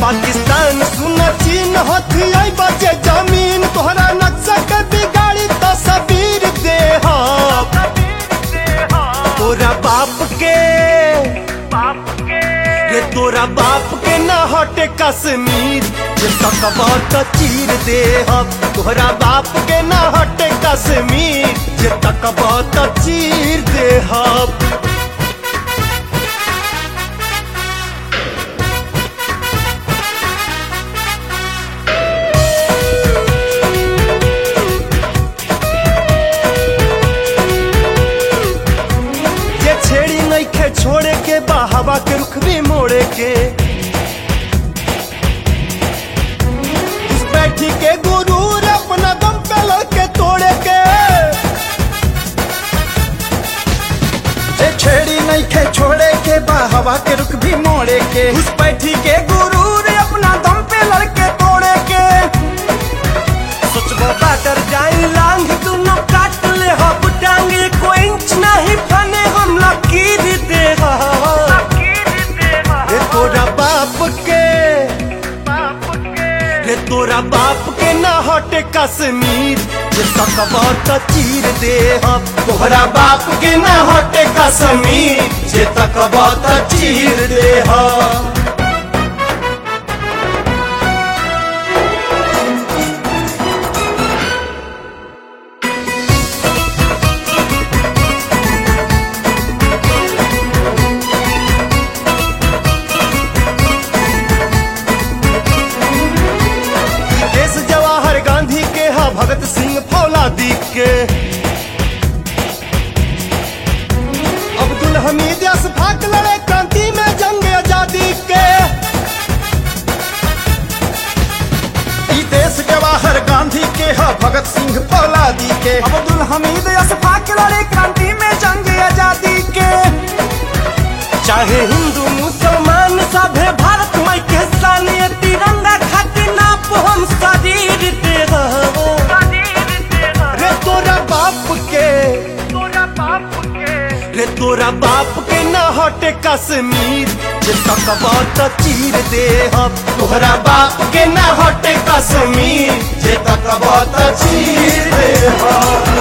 पाकिस्तान सुन चीन हथी आई बचे जमीन तोहरा नक्शा के बिगाड़ी तस्वीर दे तोरा बाप के रे तोरा बाप के न हटे कश्मीर जे सकबा त चीर दे तोहरा बाप के न हटे कश्मीर जे तकबा त चीर दे ये छेड़ी नहीं खे छोड़े के बा हवा के रुख भी मोड़े के इस बैठी के गुरूर अपना दम पे लड़के तोड़े के जे छेड़ी नहीं खे छोड़े के बा हवा के रुख भी मोड़े के उस बैठी के गुरूर अपना दम पे लड़के तोड़े के सोचबो बाटर जाई लांग दुनो काट ले हब टांग को इंच नहीं फने हम लकीर दे रे तोरा बाप के रे तोरा बाप के ना हटे कश्मीर जे सकबा त चीर दे हम तोहरा बाप के ना हटे कश्मीर जे तकबा त चीर दे हम देश जवाहर गांधी के हा भगत सिंह फौलादी के अब्दुल हमीद अशफाक लड़े क्रांति में जंग आजादी के ई देश जवाहर गांधी के ह भगत सिंह फौलादी के अब्दुल हमीद अशफाक लड़े क्रांति में जंग आजादी के चाहे हिंदू मुसलमान सभे भारत माई के सानिय तिरंगा खातिर नाप हम शरीर दे रहो रे तोरा बाप के रे तोरा बाप के न हटे कश्मीर जे तकबा त चीर दे हम तोहरा बाप के न हटे कश्मीर जे तकबा त चीर दे हम